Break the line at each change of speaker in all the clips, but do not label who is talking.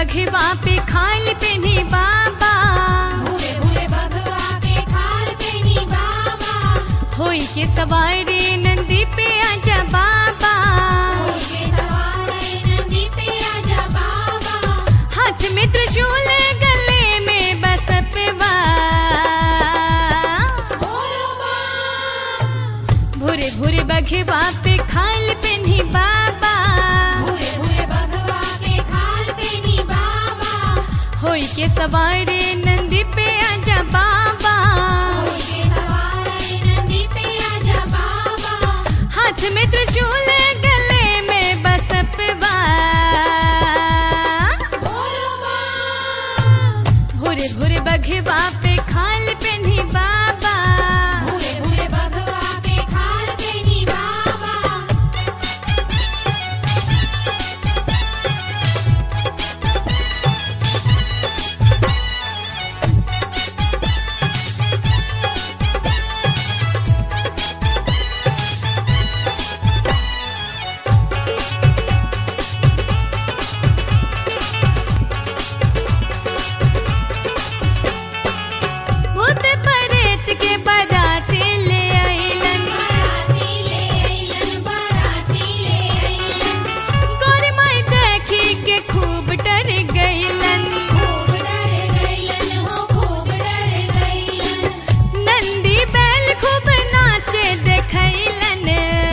बघवा पे खाल पेनी बाबा
भूरे भूरे बघवा के खाल पेनी बाबा
होई के सवारे नंदी पे आजा बाबा
होई के सवारे नंदी पे आजा बाबा
हाथ में त्रिशूल गले में बसपवा
बोलो माँ
भूरे भूरे बघवा पे खाल पेनी बाबा
भूरे भूरे बघवा के खाल पेनी बाबा
होई के सवारे नंदी पे आजा बाबा
होई के सवारे नंदी पे आजा बाबा
हाथ में त्रिशूल गले में बसपवा
बोलो माँ
भूरे भूरे बघवा पे खाल पेनी बाबा
भूरे भूरे बघवा के खाल पेनी बाबा
भूत परेत के बराती ले आइलन
बाराती ले अइलन बाराती ले अइलन
गोरी माई देखी के खूब डर गइलन
खूब डर गइलन हो खूब डर गइलन
नंदी बैल खूब नाचे देखैलन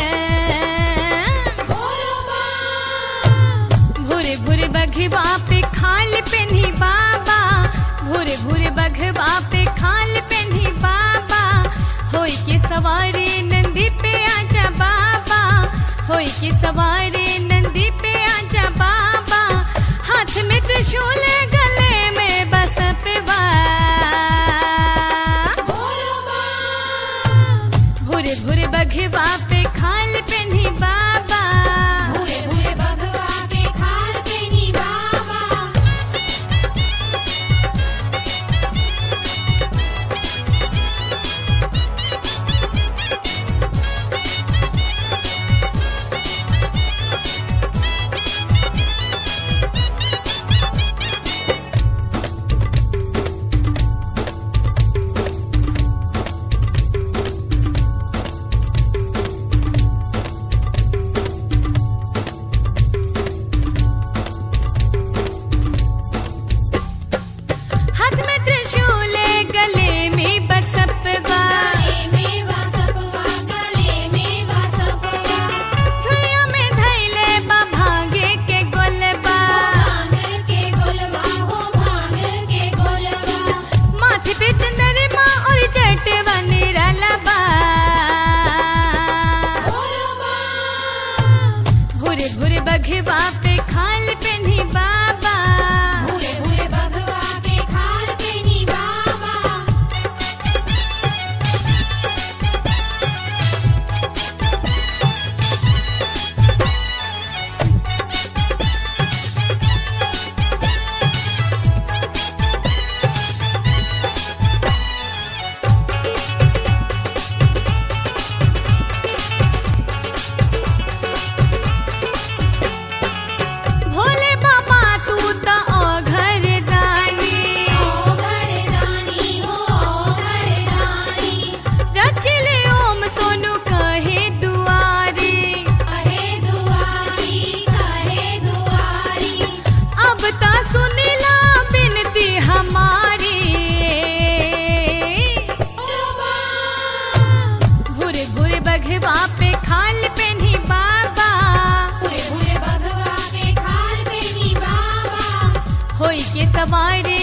बोलो माँ
भूरे भूरे बघवा पे खाल पेनी बाबा भूरे भूरे बघवा पे खाल पेनी बाबा होई के सवारी नंदी पे आजा बाबा होई के सवारी नंदी पे आजा बाबा हाथ में त्रिशूल गले में बसपवा
बोलो माँ
भूरे भूरे बघवा पे खाल पेनी बाबा
भूरे भूरे बघवा के खाल पेनी बाबा
हाथ में त्रिशूल गले में बसपवा
गले में बासपवा गले में बासपवा
झुलिया में धैले बा भांगे के गोलबा
भांग के गोलवा हो भांग के गोलवा
माथे पे चंद्रमा और जटवा निरालाबा
बोलो माँ
भूरे भूरे बघवा पे खाल पेनी बाबा
भूरे भूरे बघवा के खाल पेनी बाबा
भोले बाबा तू त घर दानी
ओ घरदानी हो ओ घरदानी
रचले ओम सोनू कहे दुआरी
कहे दुआरी कहे दुआरी
अब ता सुनिला बिनती हमारी
बोलो माँ
भूरे भूरे बघवा पे खाल पेनी बाबा
भूरे भूरे बघवा के खाल पेनी बाबा
होई के सवारे